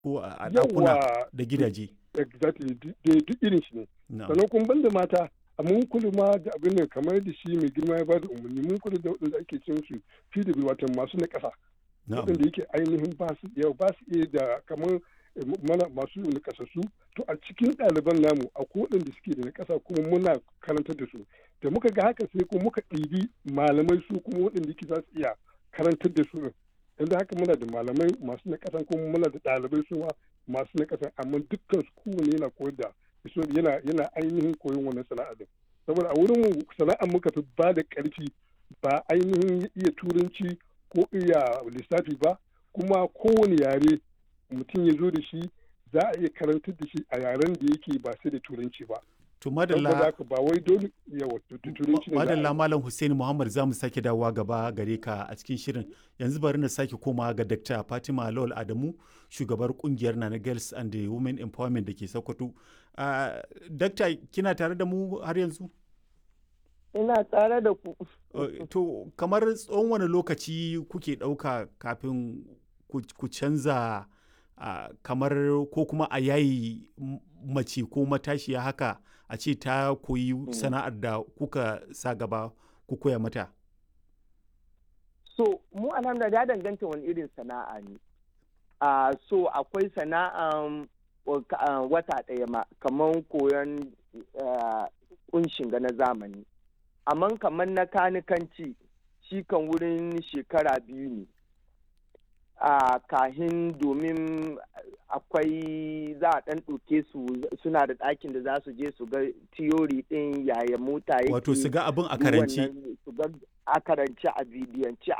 ko a ɗakuna Yawwa, da gidaje exactly duk duk irin shi ne na'am sannan kuma banda mata a mun kula ma da abin da kamar da shi mai girma ya bada umarni mun kula da waɗanda ake cin su PW wato masu na ƙasa na'am waɗanda yake ainihin ba su yau ba su iya da kamar eh, mana masu na ƙasassu to a cikin ɗaliban namu akwai waɗanda suke da na ƙasa kuma muna karantar da su da muka ga haka sai kuma muka ɗibi malamai su kuma waɗanda yake za su iya karantar da su ɗin yanzu haka muna da malamai masu na ƙasan kuma muna da ɗalibai su ma masu na ƙasan amma dukkan su kowane yana koyar da so yana yana ainihin koyon wannan sana'a din saboda a wurin mu sana'ar muka fi ba da ƙarfi ba ainihin iya turanci ko iya lissafi ba kuma kowane yare mutum ya zo da shi za a iya karantar da shi a yaren da yake ba sai da turanci ba to saboda madalla haka ba wai dole yawa tu- tu- turanci ne za a yi. madalla malam Hussein Muhammad za mu sake dawowa gaba gare ka a cikin shirin yanzu bari na sake koma ga Dr. Fatima Lawal Adamu shugabar kungiyar Nana Girls and the Women Empowerment da ke Sokoto uh, Dr. kina tare da mu har yanzu ina tare da ku Uh, to kamar tsawon wani lokaci kuke ɗauka kafin ku ku canza uh, kamar ko kuma a yayi m- mace ko matashiya haka a ce ta koyi sana'ar da kuka sa gaba ku koya mata so mu alhamdulillah ya danganta wani irin sana'a ne a so akwai sana'an wa- ka- ah, wata ɗaya ma kamar koyon ah, kunshin ga na zamani amma kamar na kanikanci shi kan wurin shekara biyu ne a kahin domin akwai za a ɗan ɗauke su suna da ɗakin da za su je su ga tiyori ɗin yaya mota yake wato su ga abin a duk karanci wannan su ga a karanci a bidiyance